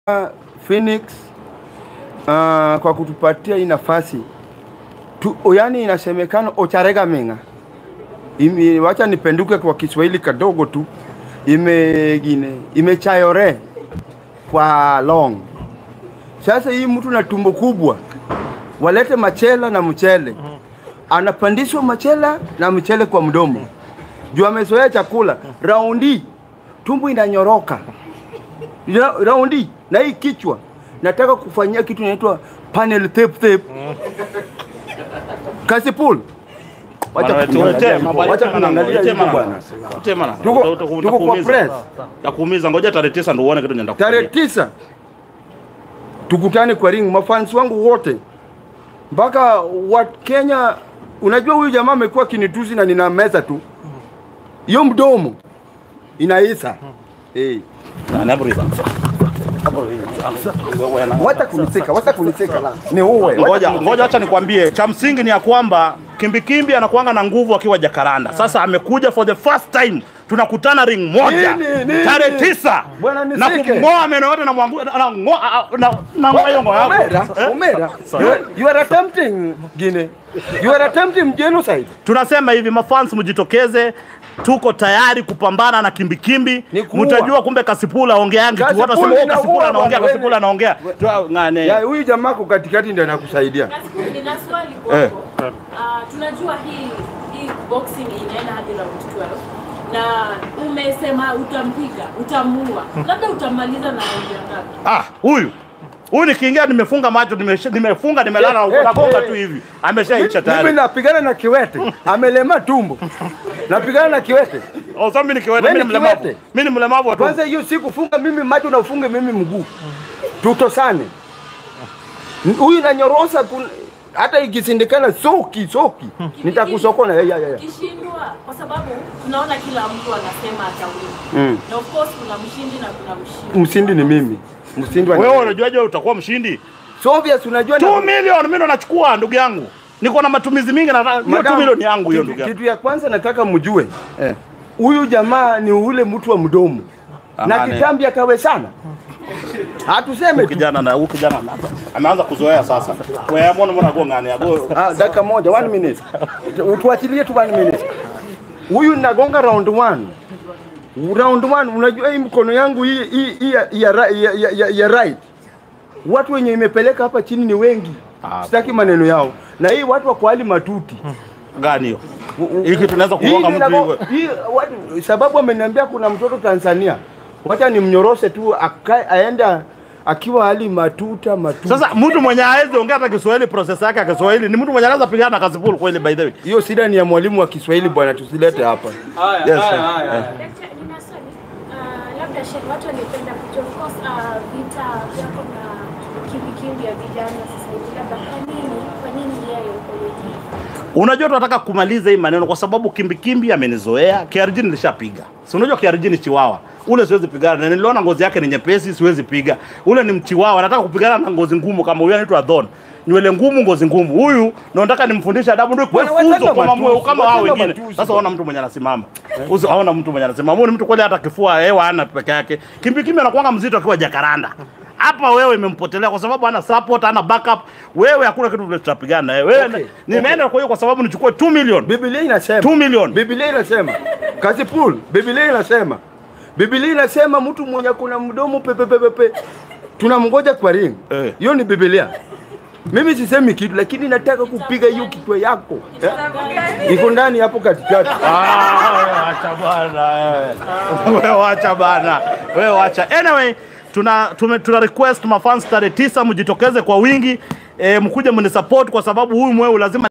Phoenix uh, kwa kutupatia hii nafasi tu, yani inasemekana Ocharega Menga Ime, wacha nipenduke kwa Kiswahili kadogo tu imegine imechayore kwa long. Sasa hii mtu na tumbo kubwa walete machela na mchele, anapandishwa machela na mchele kwa mdomo juu amezoea chakula. Raundi tumbo inanyoroka Ra- raundi na hii kichwa nataka kufanyia kitu inaitwa panel tape tape. Kasipul, wacha Bwana, kuniangalia tuletee hivyo, mambo, wacha letee maneno, kuniangalia letee hivyo maneno. bwana. Letee maneno. Tuko- Uta- uta- tuko kwa utakuumiza. press. Takuumiza, ngoja tarehe tisa ndio uone kitu nenda Tarehe tisa tukutane kwa ring, mafans wangu wote mpaka wa Kenya. Unajua huyu jamaa amekuwa kinitusi na nina meza tu, hiyo mdomo inaisa hey. Wacha kuniseka, wacha kuniseka la ni uwe Ngoja ngoja, acha nikwambie, cha msingi ni ya kwamba Kimbikimbi anakuanga na nguvu akiwa Jakaranda. Sasa amekuja for the first time, tunakutana ring moja Nini, nini? tarehe tisa Bwana, na nisike. kumng'oa meno yote na mwangu na ng'oa na na ng'oa hiyo ng'oa yako. Omera, Eh? Omera, you are, you are attempting Guinea. You are attempting genocide. Tunasema hivi mafans, mjitokeze, tuko tayari kupambana na Kimbikimbi. Ni kuua. Mtajua kumbe Kasipula ongeangi tu, Kasipul watu wasema oh, inaua Kasipula anaongea, bwana, Kasipula anaongea. Tu- ng'ane. Ya huyu jamaa kwa katikati ndio anakusaidia. Nasiku- nina swali Eh. kwako. Ah, tunajua hii hii boxing inaenda hadi round 12 na umesema utampiga, utamuua, labda utamaliza na round ya ngapi? Ah, huyu huyu nikiingia nimefunga macho nimesha- nimefunga nimelala Eh, eh, nagonga eh. tu hivi ameshaisha Mimi tayari. napigana na kiwete, amelema tumbo. Napigana na kiwete. Oh, sasa mimi ni kiwete, Wewe mimi ni ni mlemavu. kiwete. Mimi ni mlemavu wa Kwanza tumbo. hiyo siku funga mimi macho na ufunge mimi mguu. Tutosane. Huyu nanyorosa kun... hata ikisindikana soki soki nitakusokona. Ya, ya, ya. Kishindwa kwa sababu tunaona kila mtu anasema atawini. Mm. Na of course kuna mshindi na kuna mshindi. Msindi ni mimi. Msindi wa Wewe unajuaje wewe utakuwa mshindi? So obvious unajua 2 million mimi ndo nachukua ndugu yangu. Niko na matumizi mingi na hiyo 2 Madam, million yangu hiyo kitu- ndugu yangu. Kitu ya kwanza nataka mjue Eh. huyu jamaa ni ule mtu wa mdomo na Amane. kitambi akawe sana, hatuseme Huyu tu. kijana na huyu kijana na ameanza kuzoea sasa. Wewe mbona mbona go ngani yago? Ah, dakika moja, one minute, tuachilie tu one minute. Huyu nagonga round one, round one. Unajua hii mkono yangu hii hii hii ya, ya, ra- ya, ya, ya, ya right, watu wenye imepeleka hapa chini ni wengi, Ah. sitaki maneno yao, na hii watu wa kwa hali matuti Gani hiyo? Hiki tunaweza kugonga Hii mtu ninago- hivyo. hii watu- sababu ameniambia kuna mtoto Tanzania, wacha nimnyoroshe tu akae aenda akiwa hali matuta matuta. Sasa mtu mwenye hawezi ongea hata Kiswahili process yake ya Kiswahili ni mtu mwenye anaweza pigana na Kasipul kweli by the way. hiyo shida ni ya mwalimu wa Kiswahili bwana, tusilete hapa. Yes, sir. Eh. Daktari, nina swali. Ah, labda Sheikh, watu wangependa kujua of course ah, vita vyako na kimbikimbi ya vijana sasa hivi, labda kwa nini kwa nini yeye uko hivi? Unajua tunataka kumaliza hii maneno kwa sababu kimbikimbi amenizoea. KRG nilishapiga. Si unajua KRG ni chiwawa. Ule siwezi pigana na niliona ngozi yake ni nyepesi, siwezi piga. Ule ni mchiwawa, nataka kupigana na ngozi ngumu kama huyu anaitwa Dhon. Nywele ngumu, ngozi ngumu. Huyu ndo nataka nimfundishe adabu ndio kwa Bwana, wachana funzo kwa mamwe matusi, kama hao wachana wengine. matusi Sasa bwana. ona mtu mwenye anasimama. Usi haona mtu mwenye anasimama. Huyu ni mtu kweli hata kifua hewa hana peke yake. Kimbikimbi anakuanga mzito akiwa Jakaranda. Hapa wewe imempotelea kwa sababu hana support, hana backup. Wewe hakuna kitu vile tutapigana na wewe. Wewe Okay, nimeenda kwa hiyo kwa sababu nichukue 2 million. Biblia inasema 2 million. Biblia inasema Kasipul, Biblia inasema Biblia inasema mtu mwenye kuna mdomo pepepepepe tunamngoja kwa ring. Eh. Hiyo ni Biblia. Mimi sisemi kitu, lakini nataka kupiga hiyo kichwa yako eh? iko ndani hapo katikati. Ah, wewe acha bwana wewe. Wewe acha bana. Wewe acha. Anyway, tuna tume, tuna request mafans tarehe tisa mjitokeze kwa wingi. E, mkuje mnisupport kwa sababu huyu mweu lazima